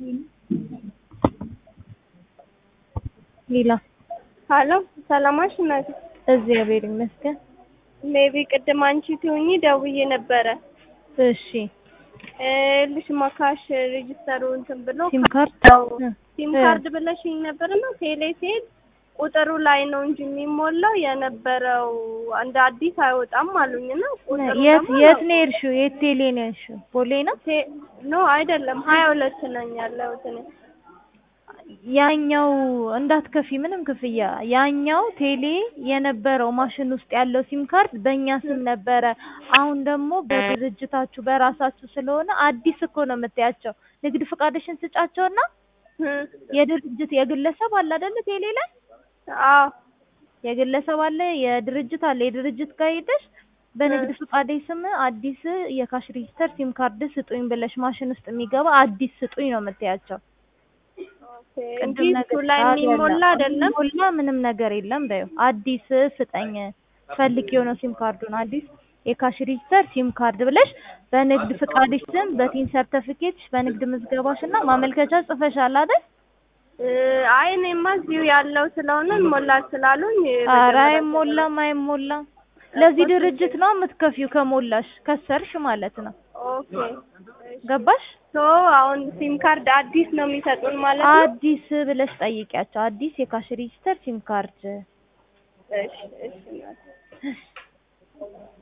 ሌላ ሀሎ ሰላማሽ እናቴ። እግዚአብሔር ይመስገን። ሜቢ ቅድም አንቺ ትሁኚ ደውዬ ነበረ። እሺ ልሽ ማካሽ ሬጅስተሩ እንትን ብሎ ሲም ካርድ ካርድ እ ሲም እ ካርድ ብለሽኝ ነበርና ቴሌ ሲሄድ ቁጥሩ ላይ ነው እንጂ የሚሞላው የነበረው እንደ አዲስ አይወጣም አሉኝና ቁጥሩ የት ደግሞ የት ነው የሄድሽው? የት ቴሌ ነው የሄድሽው? ቦሌ ነው? ቴ- ኖ አይደለም ሀያ ሁለት ነኝ ያለሁት እኔ። ያኛው እንዳትከፊ ምንም ክፍያ ያኛው ቴሌ የነበረው ማሽን ውስጥ ያለው ሲም ካርድ በእኛ ስም ነበረ። አሁን ደግሞ በድርጅታችሁ በራሳችሁ ስለሆነ አዲስ እኮ ነው የምታያቸው። ንግድ ፈቃድሽን ስጫቸውና እ የድርጅት የግለሰብ አለ አይደለ ቴሌ ላይ አዎ የግለሰብ አለ የድርጅት አለ የድርጅት ጋር ሄደሽ በንግድ ፈቃዴ ስም አዲስ የካሽ ሬጂስተር ሲም ካርድ ስጡኝ ብለሽ ማሽን ውስጥ የሚገባ አዲስ ስጡኝ ነው የምትያቸው። ኦኬ እንጂ ቅድም እሱ ነገር ላይ አዎ፣ የሚሞላ የለም። አይደለም። የሚሞላ ምንም ነገር የለም በይው። አዲስ ስጠኝ ፈልግ የሆነው ሲም ካርዱን አዲስ የካሽ ሬጂስተር ሲም ካርድ ብለሽ በንግድ ፍቃድሽ ስም በቲን ሰርተፊኬትሽ በንግድ ምዝገባሽ እና ማመልከቻ ጽፈሻል አይደል? እ አይ እኔማ እዚሁ ያለው ስለሆነ እንሞላል ስላሉኝ ኧረ መጀመሪያ አይሞላም አይሞላም። ለዚህ ድርጅት ነው የምትከፊው ከሞላሽ ከሰርሽ ማለት ነው። ኦኬ ገባሽ? ሶ አሁን ሲም ካርድ አዲስ ነው የሚሰጡን ማለት ነው። አዲስ ብለሽ ጠይቂያቸው። አዲስ የካሽ ሬጂስተር ሲም ካርድ እሺ እሺ እናቴ።